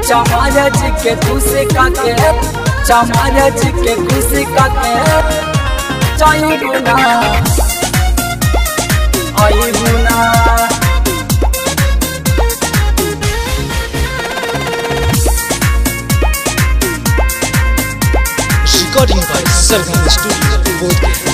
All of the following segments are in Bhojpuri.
चमार जी के खुशी काके चमार जी के खुशी काके चाही गुना आई गुना Recording by Sargam Studio, Bodhgaya.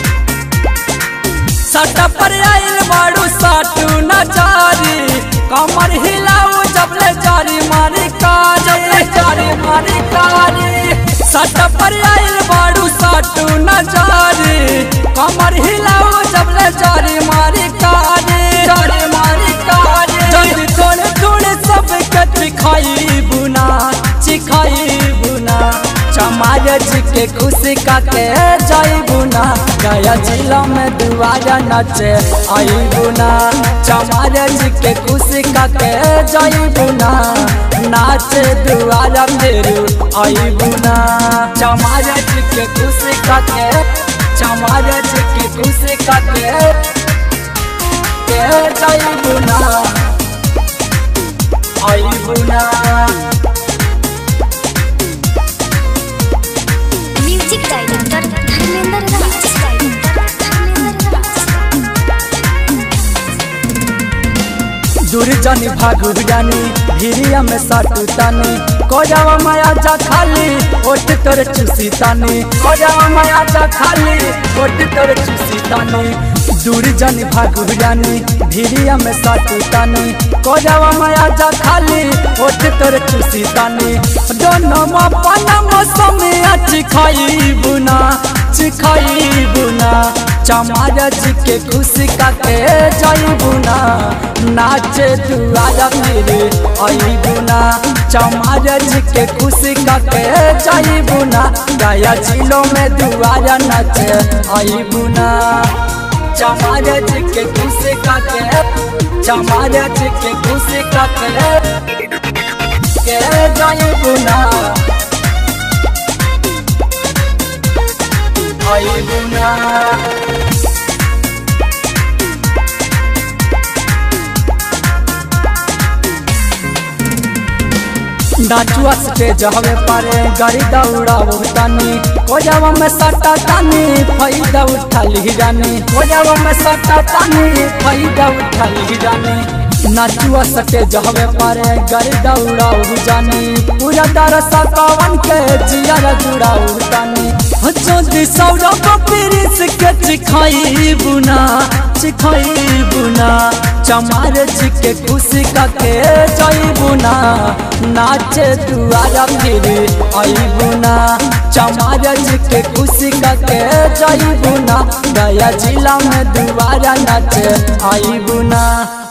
सटा पर आइल बाड़ू साटू नचारी कमर हिलाऊ जबले जारी मारी कारी जारी मारी कारी सटा पर आइल बाड़ू साटू नचारी कमर हिलाऊ जबले जारी मारी कारी जारी मारी कारी जल्दी थोड़े थोड़े सब के चिखाई बुना चिखाई बुना चमार जी के खुशी काके जाई बुना गया जिला में दुआरा नाचे आई बुना चमार जी के खुशी काके जाई बुना नाचे दुआरा मेरू आई बुना चमार जी के खुशी काके चमार जी के खुशी काके के जाई बुना आई बुना म्यूजिक डायरेक्टर धर्मेंद्र राज धर्मेंद्र दूर जानी भागु जानी भिरिया में साटू तानी कोजावा माया जा खाली ओट तोर चुसी तानी कोजावा माया जा खाली ओट तोर चुसी तानी दूर जानी भागु जानी भिरिया में साटू तानी कोजावा माया जा खाली ओट तोर चुसी तानी दोनों मापना मौसम अच्छी खाई बुना चिखाई बुना चमार जी के खुशी काके जाई बुना नाचे दुआरा मेरे आई बुना चमार जी के खुशी काके जाई बुना गया जिलों में दुआरा नाचे आई बुना चमार जी के खुशी काके चमार जी के खुशी काके के जाई बुना आई बुना नाचुआ स्टेज हवे पारे गाड़ी दौड़ावो तानी कोजावा में सट्टा तानी फायदा उठा ली जानी कोजावा में सट्टा तानी फायदा उठा ली जानी नाचुआ स्टेज हवे पारे गाड़ी दौड़ावो जानी पूरा दरसा कवन के जिया जुड़ावो तानी जोदी सौरभ प्रिंस के चिखाई बुना चिखाई बुना चमार जी के खुशी का के जाई बुना नाचे दुआरा फिर आई बुना चमार जी के खुशी का के जाई बुना गया जिला में दुआरा नाचे आई बुना